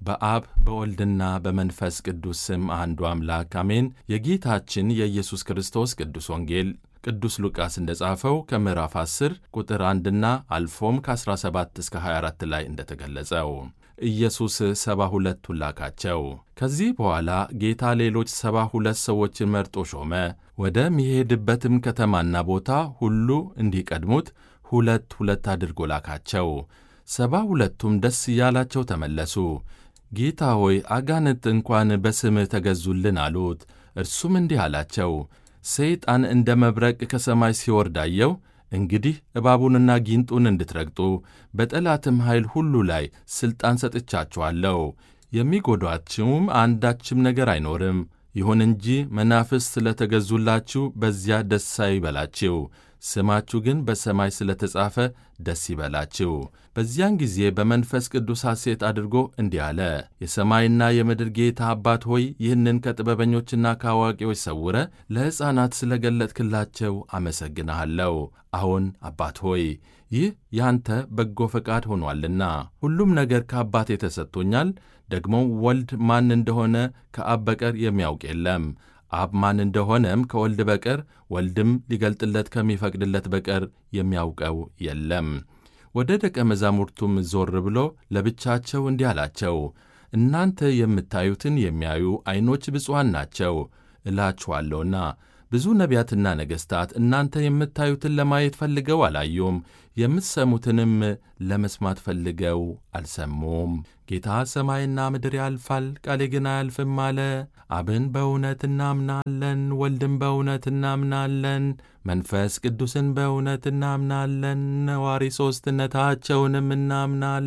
በአብ በወልድና በመንፈስ ቅዱስ ስም አንዱ አምላክ አሜን። የጌታችን የኢየሱስ ክርስቶስ ቅዱስ ወንጌል ቅዱስ ሉቃስ እንደ ጻፈው ከምዕራፍ 10 ቁጥር 1ና አልፎም ከ17 እስከ 24 ላይ እንደተገለጸው ኢየሱስ ሰባ ሁለቱን ላካቸው። ከዚህ በኋላ ጌታ ሌሎች ሰባ ሁለት ሰዎችን መርጦ ሾመ። ወደሚሄድበትም ከተማና ቦታ ሁሉ እንዲቀድሙት ሁለት ሁለት አድርጎ ላካቸው። ሰባ ሁለቱም ደስ እያላቸው ተመለሱ። ጌታ ሆይ አጋንንት እንኳን በስምህ ተገዙልን አሉት። እርሱም እንዲህ አላቸው፣ ሰይጣን እንደ መብረቅ ከሰማይ ሲወርድ አየሁ። እንግዲህ እባቡንና ጊንጡን እንድትረግጡ በጠላትም ኃይል ሁሉ ላይ ሥልጣን ሰጥቻችኋለሁ፣ የሚጎዷችሁም አንዳችም ነገር አይኖርም። ይሁን እንጂ መናፍስት ስለ ተገዙላችሁ በዚያ ደስ አይበላችሁ፣ ስማችሁ ግን በሰማይ ስለ ተጻፈ ደስ ይበላችሁ። በዚያን ጊዜ በመንፈስ ቅዱስ ሐሴት አድርጎ እንዲህ አለ፣ የሰማይና የምድር ጌታ አባት ሆይ ይህንን ከጥበበኞችና ከአዋቂዎች ሰውረ ለሕፃናት ስለ ገለጥክላቸው አመሰግንሃለሁ። አሁን አባት ሆይ ይህ ያንተ በጎ ፈቃድ ሆኗልና ሁሉም ነገር ከአባቴ ተሰጥቶኛል። ደግሞ ወልድ ማን እንደሆነ ከአብ በቀር የሚያውቅ የለም አብ ማን እንደሆነም ከወልድ በቀር ወልድም ሊገልጥለት ከሚፈቅድለት በቀር የሚያውቀው የለም። ወደ ደቀ መዛሙርቱም ዞር ብሎ ለብቻቸው እንዲህ አላቸው፣ እናንተ የምታዩትን የሚያዩ ዐይኖች ብፁዓን ናቸው እላችኋለሁና። ብዙ ነቢያትና ነገሥታት እናንተ የምታዩትን ለማየት ፈልገው አላዩም፣ የምትሰሙትንም ለመስማት ፈልገው አልሰሙም። ጌታ ሰማይና ምድር ያልፋል፣ ቃሌ ግን አያልፍም አለ። አብን በእውነት እናምናለን፣ ወልድን በእውነት እናምናለን፣ መንፈስ ቅዱስን በእውነት እናምናለን፣ ነዋሪ ሦስትነታቸውንም እናምናለን